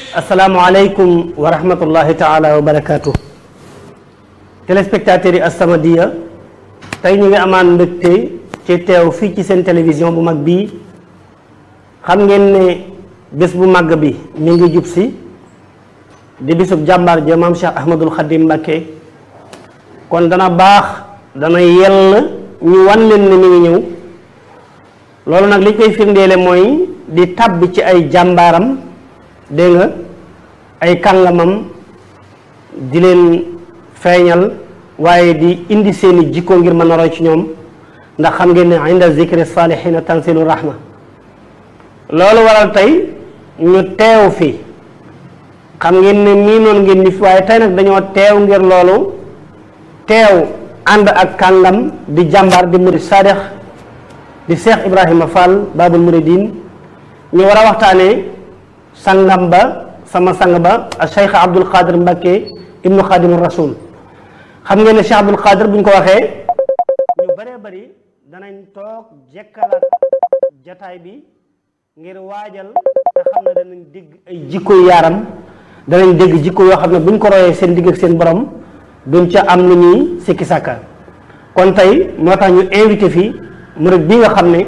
asalaamualeykum wa rahmatullahi taala wa barakaatu téléspectateurs yi As-Samadiyya tey ñu ngi amaan mbégte ci teew fii ci seen télévision bu mag bii xam ngeen ne bés bu màgg bi mi ngi jub si di bisub jàmbaar ja maam Cheikh Ahmadul Khadim Mbacké kon dana baax dana yell ñu wan leen ne mi ngi ñëw loolu nag li koy firndeele mooy di tàbbi ci ay jàmbaaram dégg nga ay kàngamam di leen feeñal waaye di indi seeni jikko ngir mën a roy ci ñoom ndax xam ngeen ne inda zikri salihina tanzilu rahma loolu waral tey ñu teew fi xam ngeen ne mii noonu ngeen ni fi waaye tey nag dañoo teew ngir loolu teew ànd ak kàngam di jàmbaar di murid sadex di Cheikh Ibrahima Fall Babul Muridin ñu war a waxtaanee sangam ba sama sang ba ak Cheikh Abdul Qadir Mbacké ibnu Xaadimu Rasul xam ngeen ne Cheikh Abdul Qadir bu ñu ko waxee ñu bëree bëri danañ toog jekkalaat jataay bi ngir waajal te xam ne danañ dégg ay jikko yaaram danañ dégg jikko yoo xam ne buñ ko royee seen digg ak seen borom duñ ca am lu ñuy sikki sàkka kon tey moo tax ñu invité fii murid bi nga xam ne